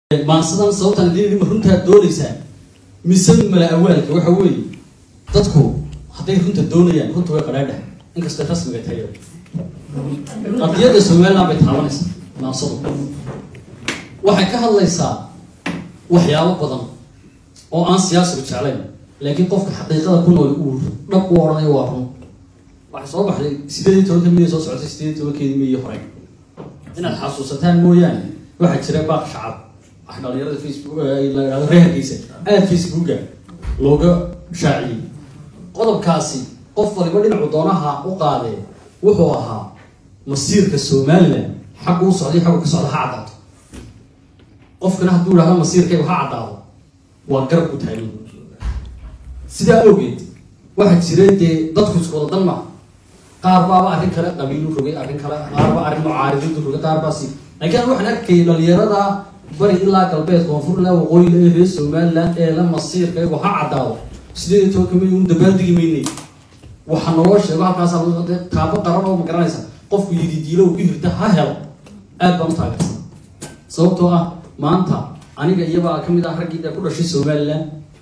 maansadan sababtaan idin ma runtaa doonaysaa mise mala awaalka waxa weeye dadku hadday runta doonayaan runta way qadhaadha inkastoo rasmiga tahay qadiyadda somaliland bay taabanaysaa maansadu waxay ka hadlaysaa waxyaabo badan oo aan siyaasigu jeclayn laakiin qofka xaqiiqada ku nool uu dhab u odhanayo waa run waxay soo baxday sideed iyo tobanka miya soo socotay sideed iyo tobankeedii miyi hore inaad xasuusataan mooyaane waxaa jira baaq shacab wax dhalinyarada facebook la yidhahdo reerkiisa aada facebooka looga shaaciyey qodobkaasi qof waliba dhinacu doonaha u qaadee wuxuu ahaa masiirka somaliland xaggu u socday xaggu ka socda ha caddaato qofkana hadduu idhahdo masiirkaygu ha caddaado waa garab ku taagan sidaa awgeed waxaa jira dee dadku isku wada dan maaha qaar baaba arrin kale qabiilu rogay arrin kale qaarba arrin mucaaridadu rogay qaar baa si laakiin an waxaan arkayay dhalinyarada bari ilaa galbeed koonfur ilaa waqooyiga ee reer somaliland ee la masiirkaygu ha caddaado sideed iyo tobanka may un dabaaldegi maynay waxa naloo sheego halkaasa taabo qaran oo ma garanaysa qofku yidi diilo uu ku hirta ha helo aad baan u taageersan sababtoo ah maanta aniga iyabaa kamid ah raggii ee ku dhashay somaliland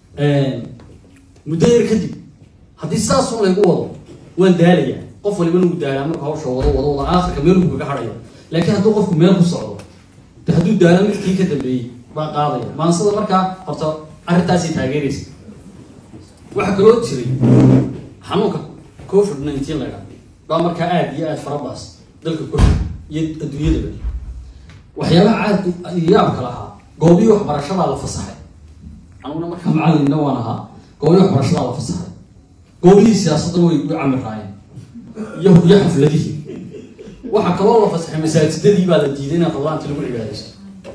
muddo yar kadib haddii saasun laygu wado waan daalayaa qof walibana uu daalaa marka hawsha wado wado wada aakhirka meel buu kaga hadhaya laakiin hadduu qofku meel ku socdo de hadduu daalo midkii ka dambeeyey baa qaadaya maansada markaa horta arrintaasay taageeraysa waxaa kaloo jiray xanuunka covid nineteen laydhaa baa markaa aada iyo aada farabaas dalka covid iyo adduunyadaba waxyaabaha aad yaabka lahaa goobihii waxbarashadaa la fasaxay aniguna markaa macalinna waan ahaa goobihii waxbarashadaa la fasaxay goobihii siyaasaddan way u camiraayeen iyo iyo xafladihii waxaa kaloo la fasaxay masaajidadii baa la diiday inaan qadlaanta lagu cibaadaysto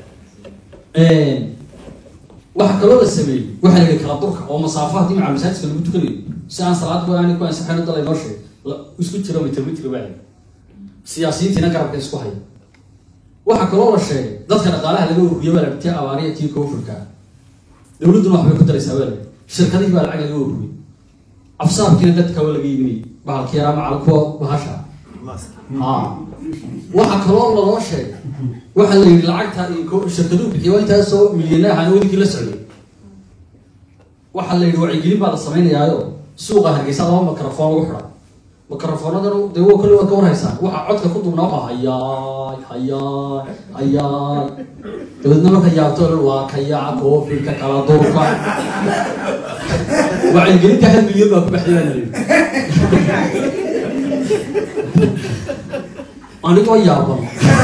waxaa kaloo la sameeyey waxaa la yihi kala durka oo masaafo haddii maca masaajidka lagu tukanayo si aan salaad go-aani ku ansaxayn dal inoo sheegay isku jiro mitir mitir baa layi siyaasiyiintiina garabka isku haya waxaa kaloo la sheegay dadka dhaqaalaha laga ururiya baa la tii abaariya tii koofurka dowladduna waxbay ku daraysaa baa la shirkadihii baa lacag laga ururiyay afsaabkiina dadka waa laga iibinayay bahalki yaraa macal kuwa bahasha waxaa kaloo laloo sheegay waxaa la yidhi lacagta iyo shirkaduu bixiya waa intaasoo milyana ahaan wadinkii la socday waxaa la yidhi wacyigelin baa la samaynayaayo suuqa hargeysa laba makrafoon lagu xidha makrafoonadanu dee wo kolle waad ka warhaysaan waxaa codka ku dubnaa waxaa hayaay hayaay hayaay dabeedna marka yaabto dhan waa kayaca koofilka kala durka wacyigelinta hal milyan baa ku baxday baa la yidhi anigoo yaaban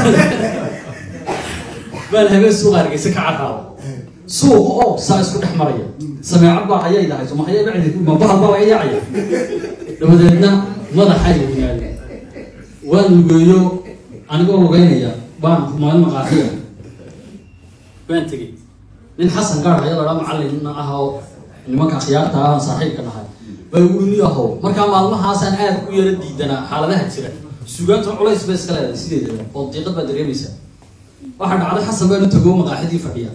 baan habeen suuqa hargeysa ka carraaba suuqa oo saa isku dhex maraya sameecad baa hayay dhahayso mahaya bacdi mabahal baa laga yaacaya dabadeedna madaxa weynaada waan lugeeyo anigoo lugeynaya baan maalin maqaaxiya baan tegey nin xasan gaar haya ladhaa macallinna ah oo nimanka akhyaarta ah aan saaxiibka nahay baa igu ni aho markaa maalmahaasaan aad u yara diidanaa xaaladaha jira sugaanta culays bay iska leedahay sideedaba oo diiqad baa dareemaysaa waxaa dhacday xasan baan u tago maqaaxidii fadhiya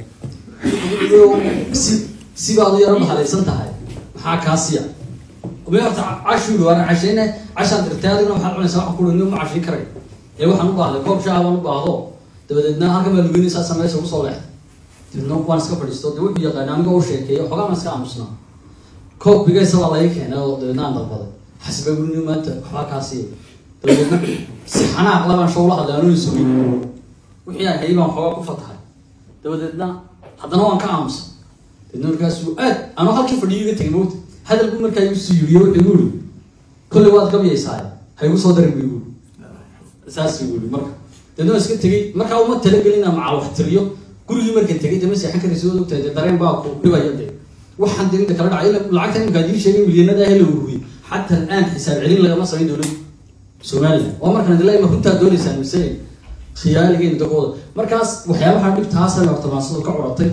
si sibaad u yaro mahalaysan tahay maxaa kaasiya me horta cashuuli waan cashayna cashaan dirtay adigna waxaad cunaysaa waxaan kuhi nin ma cashayn karay ee waxaan u baahday koob shaaha baan u baahdo dabadeedna halkan baa lugeynaysaa sameysha ugu soo leexday dabeedna waan iska fadhiisto de wuxuu yaqaana anigoo u sheekeeya xogaa baan iska aamusnaa koob bigaysa waa laga keenay oo dabeedna aan dalbaday xasbaa guri nin maanta waxbaa kaasiya dabadeedna si xanaaq labaan show la hadlay anuu sugay wixii aan hayay baan xoogaa ku fatahay dabadeedna haddana waan ka aamusay dabeedna markaasuu aad anoo halkii fadhiyo iga tegay mawta hadalku markaa igu sii yiriyo wuxuu igu iri kolley waad gabyaysaa ha igu soo darin bu igu saas igu iri marka dabeedna waan iska tegey markaa uma talagelin inaan macal wax tiriyo gurigii markan tegay dama seexan karaysa waad ogtahay dee dareen baa ku dhibaya dee waxaan dee inta kala dhacay lacagta imika adii sheegay milyanada ah la ururiyey xataa al'aan xisaab celin lagama samayn dowladda somaliland waa markaan dilaa ma runtaa doonaysaan mise khiyaaligeenu dagooda markaas waxyaabaha dhibtaasana horta maansadu ka curatay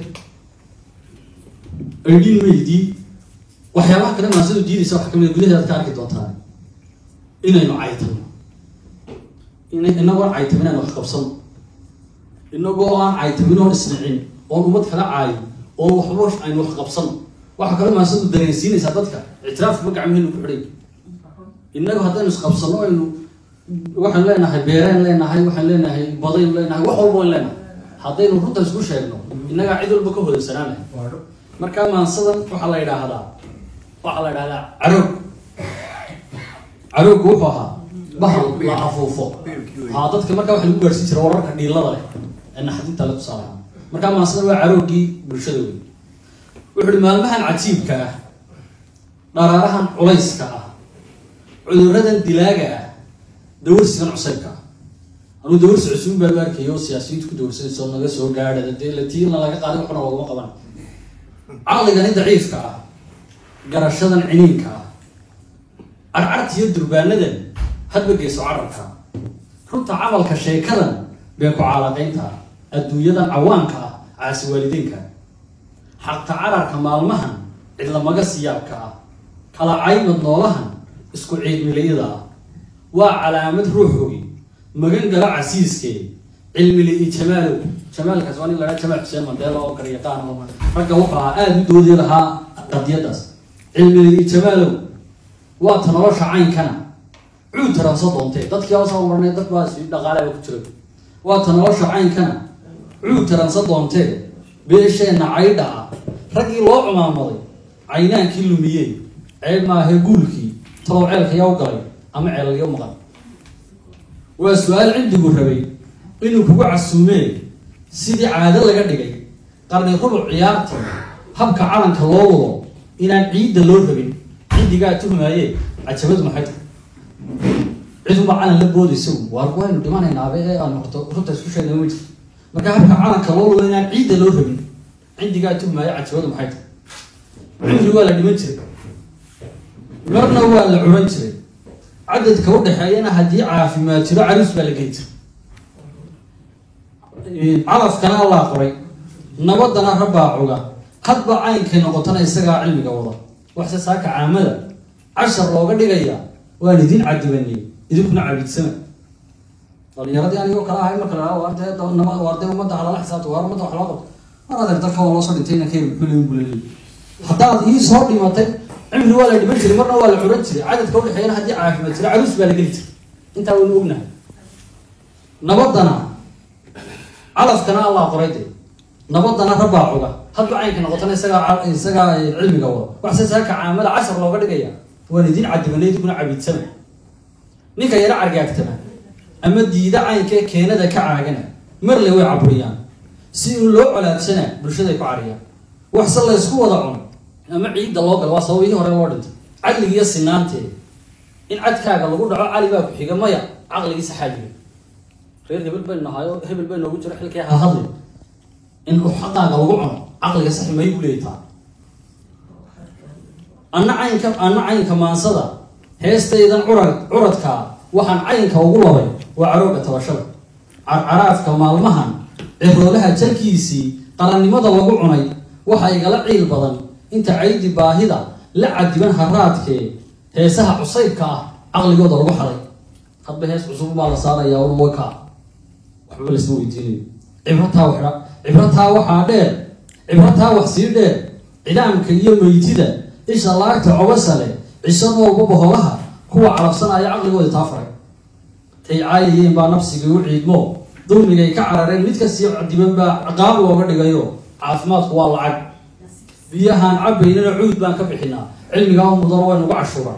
aydhiin maydii waxyaabaha kale maansadu diidaysa waxaa kamid a gudaheedaad ka arki doontaan inaynu caytano inagoo aan caytamin aan wax qabsano inagoo aan caytamin oon isnicin oon ummad kala caayo oon waxba aynu wax qabsano waxaa kale maansadu dareensiinaysaa dadka ictiraafka gacmahenu ku xidhay innaga haddaynu isqabsano aynu waxaan leenahay beereen leenahay waxaan leenahay badayn leenahay wax walba wayn leenahay haddaynu runta isku sheegno innagaa cid walba ka hodaysanaanay markaa maansadan waxaa la yidhaahdaa waxaa la yidhahdaa caroog carooggu wuxuu ahaa bahal la afuufo haa dadka markaa waxa lagu gaarsiin jira wararka dhiilada leh ee naxdinta le tusaalaha markaa maansadan waa carooggii bulshada wey wuxu uhi maalmahan cajiibka ah dharaarahan culayska ah cuduradan dilaaga ah dawarsigan cusaybka ah anuu dawarsi cusubin baa u arkayo siyaasiyiintu ku dawarsanayso naga soo gaadhada dee latiina laga qaaday waxna loogama qaban caqligani daciifka ah garashadan ciniinka ah carcarta iyo durbaanadan hadba geyso carabka runta camalka sheekadan been ku caalaqaynta ah adduunyadan cawaanka ah caasi waalideynka xaqta cararka maalmahan cidlamaga siyaabka ah kala caymad noolahan isku ciidmilayada ah waa calaamad ruux ogi magan gala casiiskee cilmili iyo jamaalow jamaalkaas waa nin lahaa jamaal xuseen mandela oo garyaqaan oo ragga wuxuu ahaa aada u doodi lahaa qadiyadaas cilmili iyo jamaalow waa ta nolosha caynkana cuud taranso doontee dadkii hoosoo marnay dad baa si dhaqaalaba ku jira waa ta nolosha caynkana cuud taranso doontee beesheenna caydha ah raggii loo cumaamaday caynaankii lumiyey ceeb maahe guulkii talow ceelka yaw galay ama ceelalyo maqan waa su-aal cindigu rabay inuu kugu casuumee sidii caado laga dhigay qarni rubuc ciyaartii habka calanka loo wado inaan ciidda loo rabin cindigaa tuhmaaye cajabadu maxay tahay ciduma calan la boodaysa waar waynu dhimanaynaaba ee aan horto runta isku sheegna ma jirto marka habka calanka loo wado inaan ciidda loo rabin cindigaa tuhmaaye cajabadu maxay tahay cimri waa la dhiman jiray marna waa la curan jiray cadadka udhexeeyana haddii caafimaad jiro caruus baa la geli jiray calafkana allaa qoray nabadana rabbaa cuga hadba caynkay noqotona isagaa cilmiga wada waxse saaka caamada cashar looga dhigaya waan idin cadibaniyey idinkuna cabidsama dhalinyaradii anigoo kala ahay marka la waarde ummadda halala xisaabta waar ummadda wax loo qabto mar adeer dalka waa loo soo dhintay inanka muxuulin bulali haddaad ii soo dhimatay cimri waa la dhiman jiray marna waa la curan jiray cadadka udhexeeyana haddii caafimaad jira caruus baa la geli jiray intaa waynu ognahay nabadana calafkana allaa qoray de nabadana rabbaa cuga hadba caynka noqotana isagaa isagaa cilmiga wada waxse saaka caamada cashar looga dhigaya waan idin cadibanay idinkuna cabiidsama ninka yaro cargaagtama ama diida caynkee keenada ka caagana marle way caburiyaan si in loo colaadsana bulshaday ku cariyaan waxse la ysku wada cuno ama ciidda loo galo waa sababihii hore loo dhintay cadligiiyo sinaantee in cadkaaga lagu dhaco cali baa ku xiga maya caqligiisa xaajiga reer hebel baynu nahaayo hebel bay noogu jiro xilkii ha hadli in xaqaaga lagu cuno caqliga saxi may ku leeyitaa anna caynka anna caynka maansada heestaydan curad curadkaa waxaan caynka ugu labay waa carooga tabashada carcaraafka maalmahan ciroolaha jalkiisii qarannimada lagu cunay waxaa igala ciil badan inta caydi baahida la cadiban haraadkee heesaha cusaybka ah caqligooda lagu xaday hadba hees cusub baa la saarayaa waka waxba lasma weydiinayo cibrataa wa cibrataa waxaa dheer cibrataa wax sii dheer cidaamka iyo meytida isha laagta cobasale cisanooba boholaha kuwa calabsanaya caqligooda taa faray tay caayayeen baa nafsigii u ciidmo dulmigay ka carareen mid kasii cadiban baa ciqaab looga dhigayo caafimaadku waa lacag biyahaan cabaynana cuud baan ka bixinaa cilmigaa mudano way nagu cashuura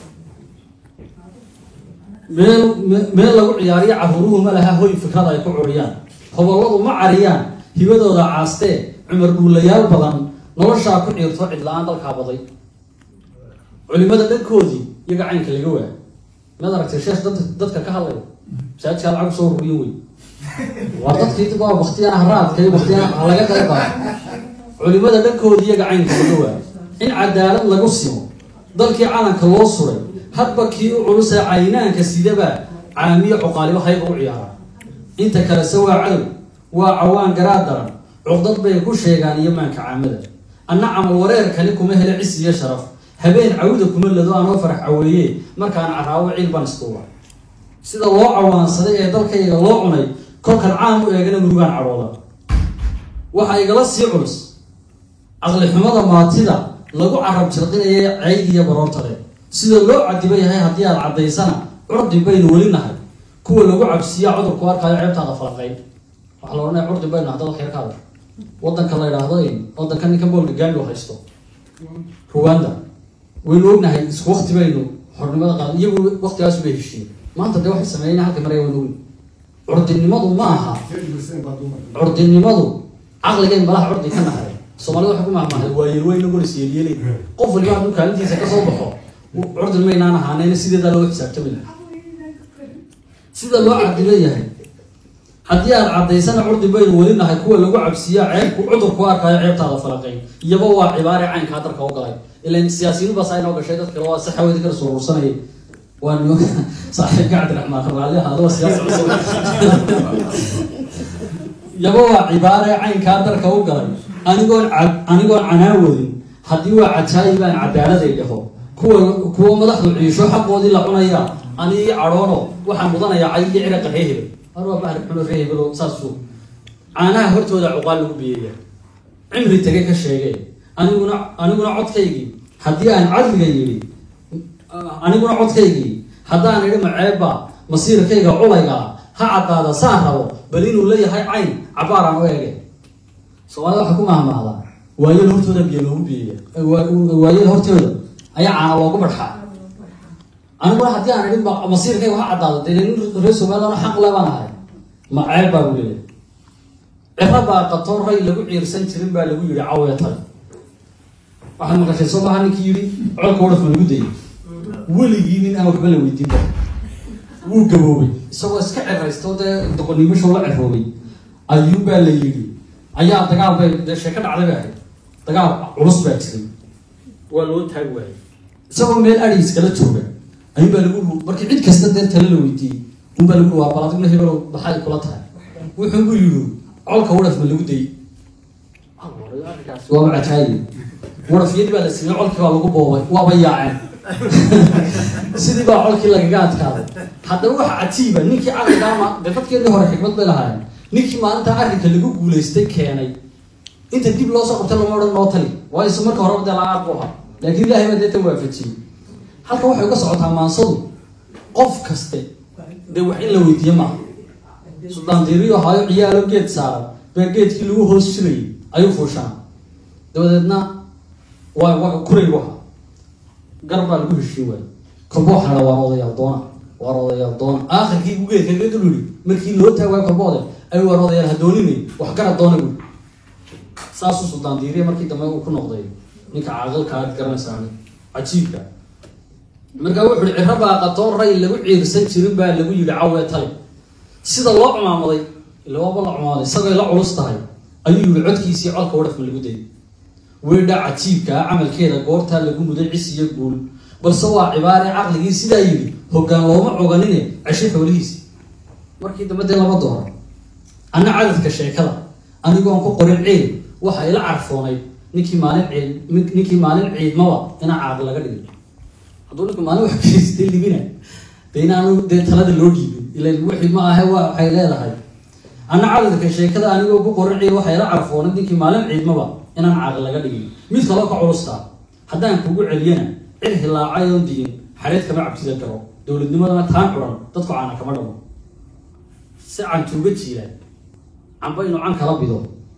meel meel lagu ciyaariyo caruuruhu ma laha hoy fikrada ay ku curiyaan hobolladu ma cariyaan hibadooda caastee cumar dhuulayaal badan noloshaa ku ciirto cidla-aan dalkaa baday culimada dhankoodii iyaga caynka laga waa maad aragtay sheekh dad dadka ka hadlaya masaajidkaa lacag soo ruriyo wey waa dadkii waa waktiyana haraadka iyo waktiyana laga qayb qaato culimada dhankoodii iyaga caynka laga waa in cadaalad lagu simo dalkii calanka loo suray hadba kii u culusee caynaanka sidaba caamiyo cuqaalibo hayba u ciyaara inta kalese waa cadow waa cawaan garaad daran cuqdad bay ku sheegaan iyo maanka caamada anna camal wareerkani kuma hele cis iyo sharaf habeen cawda kuma lado anoo farax caweeye markaan caraawo ciil baan istuuba sida loo cawaansaday ee dalkayga loo cunay kolkan caam u eegana murugaan cadhooda waxaa igala sii culus caqlixumada maatida lagu carab jirqinaya caydiya baroortade sida loo cadiba yahay haddii aad caddaysana curdin baynu weli nahay kuwa lagu cabsiiya cudurku arkaayo ceebtaada falaqayn waxaa la odhanaya curdin baynu haddada xeerkaada wadanka la idhaahdo wadanka ninka boolka gaandi oo haysto ruwanda waynu ognahay isku wakti baynu xornimada qaad iyagu waktigaas bay heshiiyey maanta dee waxay sameeyeen halka maraya waynu ogni curdinimadu ma aha curdinimadu caqligeen malaha curdi ka nahay soomaalida waxay ku mahmahday waa yeelweyna golis yeelyeelay qof waliba hadduu kaalintiisa kasoo baxo curdin maynaan ahaanayna sideedaa loo xisaabtami laha sida loo cadileeyahay haddii aad caddaysana curdi baynu weli nahay kuwa lagu cabsiiya ceebku cudur ku arkayo ceebtaada falaqayn iyaba waa cibaare caynkaa darka u galay ilan siyaasiyiin basaa inoo gashay dad kale waa si xawadi kala surursanayay waa nimo saaxiibka cabdiraxmaan raalli ahaado waa siyaasi cusub iyaba waa cibaare caynkaa darka u galay anigoon anigoon canaawadin haddii waa cajaayibaan cadaaladay dhaho kuwa kuwa madaxdu ciisho xaqoodii la cunaya anigi cadhoono waxaan mudanayaa cay iyo ciraqa ree hebel har waa bahri xuno ree hebelo saasuu caanaha hortooda cuqaal lagu biyeeya cimri tage ka sheegee aniguna aniguna codkaygii haddii aan cadliga yidhi aniguna codkaygii haddaan idhi maceebba masiirkayga culaygaa ha caddaada saan rabo bal inuu leeyahay cayn cabaaraan u ege soomaalida waxay ku mahmahdaa waayada hortooda biyo loogu biyeeya waayada hortooda ayaa caana loogu badxaa aniguna haddii aan idhin masiirkayga ha caddaado dee nin reer somaliland xaq le baan ahay ma ceeb baa u leeyahay ciro baa qatoon ray lagu ciirsan jirin baa lagu yihi cawee tale waxaad maqashay soo maha ninkii yidhi colka wadhaf ma lagu dayay weligii nin aan waxba la weydiin kara wuu gaboobay isagoo iska ciraysto dee doqonimasho la ciroobay ayuun baa la yidhi ayaa dagaal bay dee sheeko dhacday bay ahayd dagaal culus baa jiray waa loo taag waayay isagoo meel adi iskala jooga ayuun baa lagu markii cid kasta dee tale la weydiiyey un baa lagu waa bal adigna hebelow maxay kula tahay wuxuu u yidhi colka wadhaf ma lagu dayay waaba cajaayi wadhafyadii baa la siiyey colkii baa lagu boobay waaba yaaceen sidii baa colkii lagaga adkaaday haddaba waxa cajiiba ninkii caqligaama dee dadkeedii hore xikmad bay lahaayeen ninkii maalinta arrinka lagu guulaystay keenay inta dib loo soo qabtay lama odhan noo tali waayo isu marka horeba dee la-aad bu ahaa laakiin ilahay baa dee tan waafajiyey halkan waxay uga socotaa maansadu qof kaste dee wax in la weydiiye maaha suldaan diiriyo ahaayo ciyaalo geed saaran baa geedkii lagu hoos jirayay ayuu fuushaa dabadeedna waa waa kuraygu ahaa gar baa lagu heshiin waayey kolba waxaa la waan odayaal doona waan odayaal doona aakhirkii buu geedka kaga dul yidhi markii loo taag waayo kolba oday ay waan odayaal ha dooninay wax garad doona buui saasuu suldaan diiriya markii dambe uu ku noqday ninka caaqilka aad garanaysaa cajiibka markaa wuxu uhi ciro baa qatoon ray lagu ciirsan jirin baa lagu yidhi cawee tale sida loo cumaamaday ila waaba la cumaamaday isagay la culus tahay ayuu yihi codkiisii colka wadhafma lagu dayay weydha cajiibka ah camalkeeda goortaa lagu muday cis iyo guul balse waa cibaare caqligii sidaa yidhi hoggaan looma coganine cesho xoolihiisi markii dambe dee lama dooro anna cadadka sheekada anigoon ku qorin ciid waxa ila carfoonayd ninkii maalin ciid ninkii maalin ciidmaba inaa caaqi laga dhigay hadduu ninku maalin wax kaystay libina de inaanu dee talada loo dhiibin ilan wixii ma ahe waa waxay leedahay anna cadadka sheekada anigoo ku qorin ciid waxa ila carfoonayd ninkii maalin ciidmaba inaan caaqi laga dhigin mid kaloo ka culustaa haddaan kugu celiyana cid hilaacay oon digin xareed kama cabsida garo dowladnimadana taan curan dadku caana kama dhamo si cantuuga jiilaan camba inuu can kala bido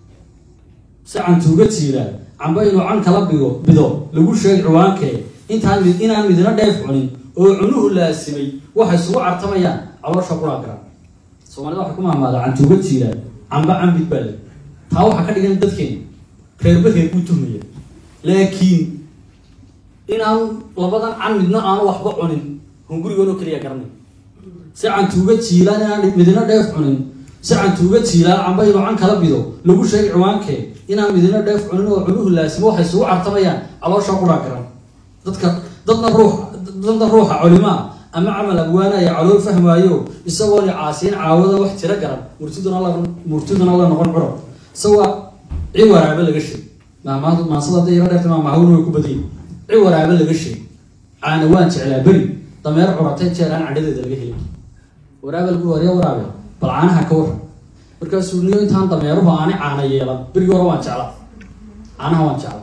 si cantuuga jiilaan camba inuu can kala bido bido lagu sheeg ciwaankee intaan mid inaan midna dheef cunin oo cunuhu laasimay waxay isugu cartamayaan caloosha quraan garan soomaalida waxay ku mahmaada cantuuga jiilaan camba cambid baa le taa waxaa ka dhigan dadkeena reerba reer buu tuhmaya laakiin inaan labadan can midna aanu waxba cunin hungurigoonoo keliya garanay si cantuuga jiilaan inaan midina dheef cunin si cantuuga jiilaan camba inuu can kala bido lagu sheegay ciwaankee inaan midina dheef cunin oo cunuhu laasimo waxay isugu cartamayaan caloosha quraan garan dadka dadna ruux dadna ruuxa culimaa ama camal abwaanaya calool fahmaayo isagoon caasiin caawada wax tiro garan murtiduna la murtiduna la noqon curab isagoo ciwaraaba laga sheeg maamaad maansada hadday yaro dheerta maamahawna way ku badiyay ciwaraaba laga sheeg caana waan jeclaa beri dameer curatay jeer aan cadhadeeda laga helin waraaba lagu warya waraabe bal caanaha ka waran markaasuu niyo intaan dameeruhu aanay caana yeelan berigii hore waan jecla caanaha waan jecla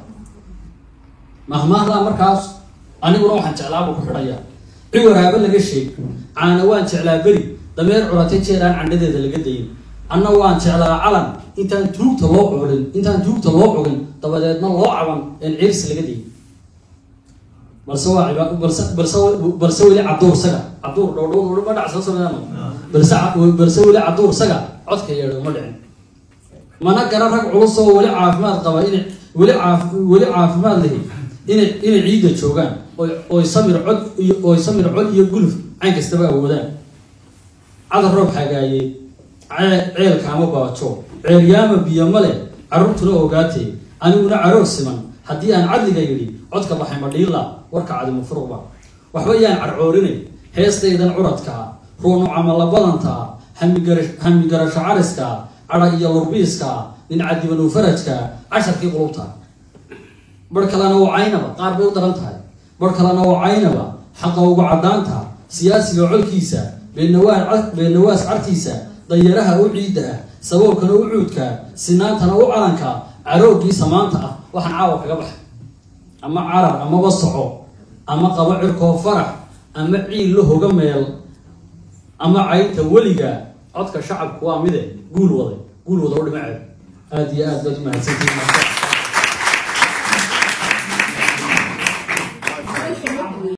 mahmaahdaa markaas aniguna waxaan jeclaabuu ku xidhaya ciwaraaba laga sheeg caana waan jeclaa beri dameer curatay jeer aan candhadeeda laga dayin anna waan jeclaa calan intaan tuugta loo cugin intaan tuugta loo cugin dabadeedna loo caban een cirsi laga digin balse waa ciba- balse balse balse weli caduur saga caduur dhowdhow ma dhac soo sameeyaan balse ca- balse weli caduur saga codka yeedho ma dhicin mana gara rag culus oo weli caafimaad qaba inay weli caaf weli caafimaad lehi inay inay ciidda joogaan oy oy samir cod iyo oy samir cod iyo guluf cayn kastaba awoodaan cadar roob xagaaye cee- ceelkaama baajo ceeryaama biyo male carruurtuna ogaatee aniguna caroog siman haddii aan cadliga yidhi codka baxay madhiila warka cadimu furuqba waxba yaan carcoorinay heestaydan curadkaa ruunu camala badantaa hamigara- hamigarasho cariskaa cadha iyo lurbiiskaa nincadibanu farajkaa casharkii qulubta bar kalena waa caynaba qaar bay u daran tahay bar kalena waa caynaba xaqa ugu caddaanta siyaasiga colkiisa beenawaa beenawaas cartiisa dayaraha u ciidda ah saboobkana u cuudka sinaantana u calanka caroogiisa maanta ah waxaan caawa kaga baxay ama carar amaba soco ama qabo cirkoo farax ama ciil la hoga meel ama caynta weliga codka shacabku waa mide guul waday guul wada u dhimaceed aada iyo aad baad u mahadsantihiin